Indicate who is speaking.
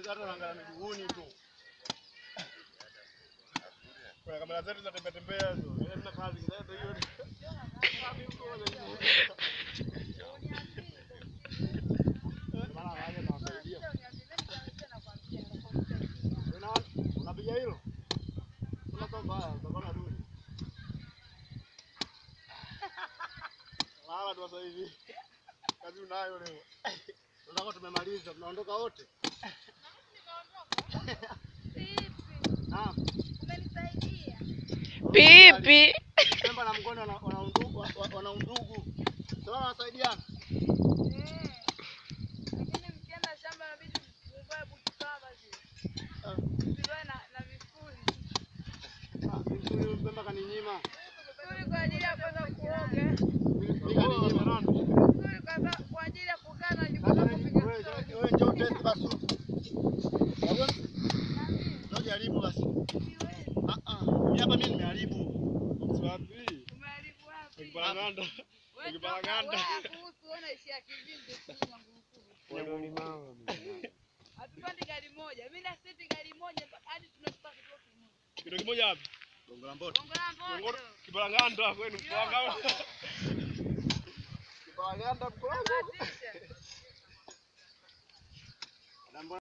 Speaker 1: hata unaangalia miguuni tu. Kwa kamera zetu za tembea tembea hizo. Ile tuna kazi kidogo hiyo. Maana waje na wasaidia. Unaona? Unapiga hilo? Kuna kwa mbaya, utakuwa duni. Lala tu sasa hivi. Kazi unayo leo. Tunataka tumemaliza, tunaondoka wote. Naam.
Speaker 2: Pipi.
Speaker 1: Pemba na Mngoni wana wana undugu, wa- wa- wana undugu. Sasa wanasaidiana. Ah, ah, vizuri Pemba kaninyima. Mimi kaninyima nani? Sasa wewe wewe njoo test basi. Wewe njoo jaribu basi. Ah ah. Mimi hapa mimi nimeharibu. Wapi? Ukipanganda. Ukipanganda.
Speaker 3: Hatupandi gari moja. Mimi na seti gari moja hadi tunafika kituo kimoja.
Speaker 1: Kitu kimoja wapi? Gongo la Mboto.
Speaker 3: Gongo la
Speaker 1: Gongo
Speaker 3: Mboto.
Speaker 1: Kipanganda kwenu mpanga. Kipanganda mkono.
Speaker 3: Bahatisha.
Speaker 1: Na mbona